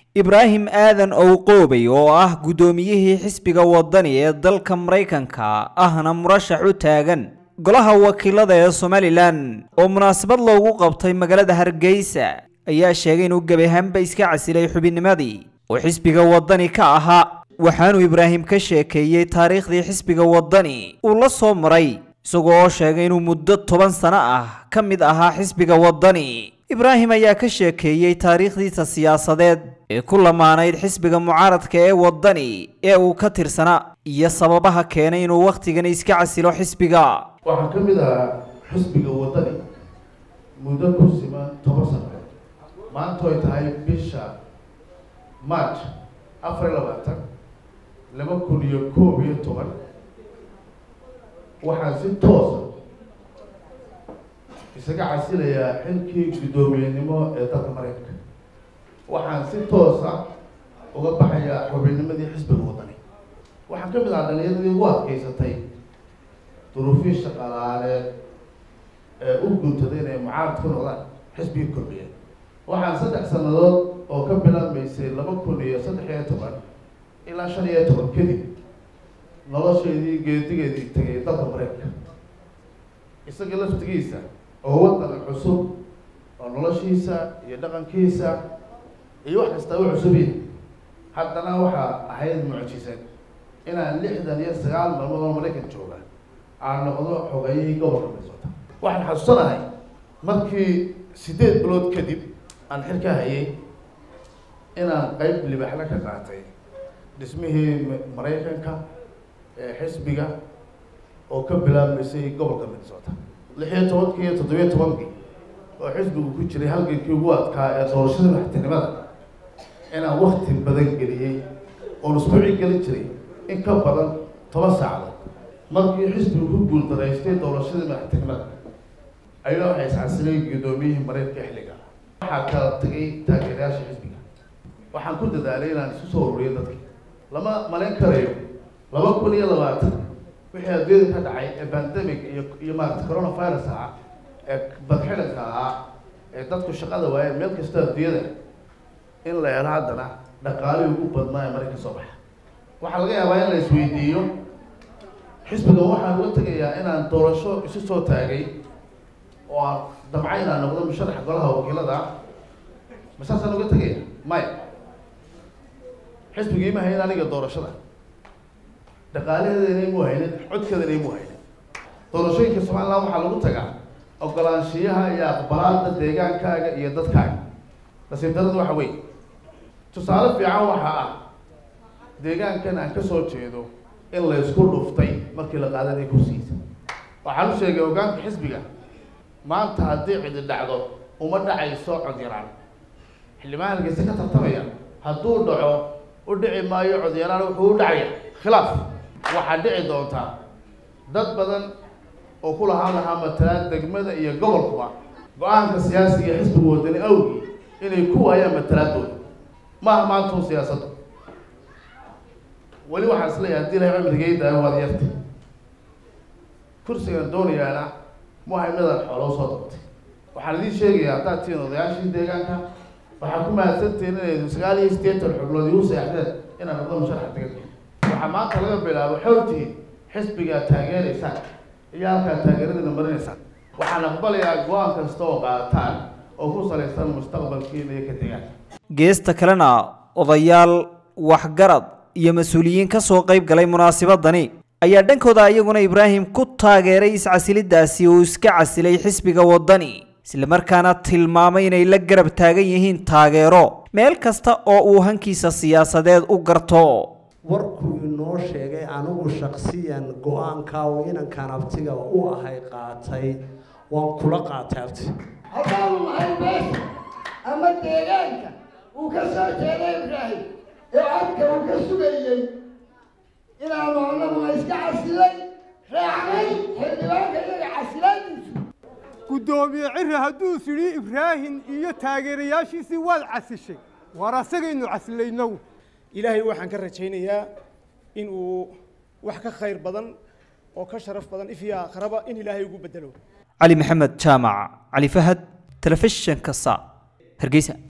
ibraahim aadan owqoobey oo ah guddoomiyihii xisbiga waddani ee dalka maraykanka ahna murashax u taagan golaha wakiilada ee somalilan oo munaasabad loogu qabtay magaalada hargeysa ayaa sheegay inuu gebi ahaanba iska casilay xubinnimadii oo xisbiga waddani ka ahaa waxaanuu ibraahim ka sheekeeyey taariikhdii xisbiga waddani uu la soo maray isagoo oo sheegay inuu muddo toban sano ah ka mid ahaa xisbiga waddani ibraahim ayaa ka sheekeeyey taariikhdiisa siyaasadeed ee ku lamaanayd xisbiga mucaaradka ee waddani ee uu ka tirsanaa iyo sababaha keenay inuu wakhtigan iska casilo xisbiga waxaan ka mid ahaa xisbiga waddani muddo ku siman toban sano maanta ay tahay bisha march afar iyo labaatan laba kun iyo koob iyo toban waxaan si toosa isaga casilayaa xilkii guddoomiyenimo ee dalka maraykanka waxaan si toosa uga baxayaa xubinnimadii xisbiga waddani waxaan ka mid ahaa dhalinyaradii ugu adkeysatay duruufii shaqalaaneed ee u guntaday inay mucaarad ku noqdaan xisbigii kordhiya waxaan saddex sannadood oo ka bilaabmaysay laba kun iyo saddex iyo toban ilaa shan iyo toban kadib nolosheedii geedigeedii tegay dalka maraykanka isaga laftigiisa oo waddan cusub oo noloshiisa iyo dhaqankiisa iyo wax kasta u cusubiya haddana waxaa ahayd mucjisan inaan lixdan iyo sagaal maalmood oo maraykan jooga aan noqdo xogayihii gobolka minnesota waxaan xasuusanahay markii siddeed bilood kadib aan xilka hayay inaan qeyb libaxla ka qaatay dhismihii maraykanka ee xisbiga oo ka bilaabmaysay gobolka minnesota lix iyo tobankii iyo toddobiyo tobankii oo xisbigu ku jiray halgankii ugu adkaa ee doorashada madaxtinimada inaan wakti badan geliyey oon isbuuci gelin jiray in ka badan toban saacadood markii xisbigu ku guuldaraystay doorashadii madaxtinimada ayaa waxay iscasilay guddoomiyihii maraykanka xilliga waxaa kala tagay taageerayaasha xisbiga waxaan ku dadaalay inaan isu soo ururiyo dadki lama malayn karayo laba kun iyo labaatan wixii adduunyada ka dhacay ee pandemic iyo iyo maarata coronavirus ahaa ee badxidanka ahaa ee dadku shaqada waayeen meel kasta adduunyada in la helo haddana dhaqaalihii ugu badnaa ee maraykan soo baxa waxaa laga yaabaa in la isweydiiyo xisbiga waxaan uga tegayaa inaan doorasho isu soo taagay oo aan damca inaan noqdo musharaxa golaha wakiilada ma saasaan uga tegaya maya xisbigii ma hayn aniga doorashada dhaqaalaheedana imu haynin codkeedana imu haynin doorashooyinka somaliland waxaa lagu tagaa ogolaanshiyaha iyo aqbalaada deegaankaaga iyo dadkaaga nasiib darada waxa wey tusaale fiican waxaa ah deegaankan aan kasoo jeedo in la isku dhuftay markii la qaadanaya kursigiisa waxaan u sheegay hogaanka xisbiga maanta haddii cidi dhacdo uma dhacayso cod yaraan xildhibaan halgeysa ka tartamaya hadduu dhaco u dhici maayo cod yaraan wuxuu u dhacaya khilaaf waxaa dhici doontaa dad badan oo ku lahaan lahaa matalaad degmada iyo gobolkuba go-aanka siyaasiga xisbiga wadani awgii inay ku waayaan matalaadooda maaha maantun siyaasaddu weli waxaan isleeyahay hadii ilahay cimrigeyda waad yarta kursigan doonayaana muhay midaan xooloo soo dabtay waxaan idiin sheegayaa haddaad tihiin odayaashii deegaanka waxaa ku mahadsantihiin inay sagaal iyo siddeetan xubnood igu seexdeen inaan noqdo musharaxa deganka waxaa maanta laga bilaabo xowtihiin xisbigaa taageeraysaan iyo halkaa taageeradina marinaysaan waxaan aqbalayaa go-aan kasta oo qaadataan oo ku salaysan mustaqbalkiina iyo ka deegaanka geesta kalena odayaal waxgarad iyo mas-uuliyiin ka soo qayb galay munaasabadani ayaa dhankooda iyaguna ibraahim ku taageeray iscasilidaasi uu iska casilay xisbiga waddani islamarkaana tilmaamay inay la garab taagan yihiin taageero meel kasta oo uu hankiisa siyaasadeed u garto warkuu inoo sheegay anigu shaksiyan go-aankaa uu inankan abtiga u ahay qaatay waan kula qaatay abti haddaanu nahay beesha ama deegaanka uu ka soo jeeday ibraahim ee codka uu ka sugayey inaanu annaguna iska casilay raacnay xildhibaanka iyaga casilaadiisu guddoomiye ciri hadduu sidhi ibraahim iyo taageerayaashiisii waad casishay waar asagaynu casilaynow ilaahay waxaan ka rajaynayaa in uu wax ka khayr badan oo ka sharaf badan ifya akhraba in ilaahay ugu bedelo cali maxamed jaamac cali fahad telefishinka sa hargeysa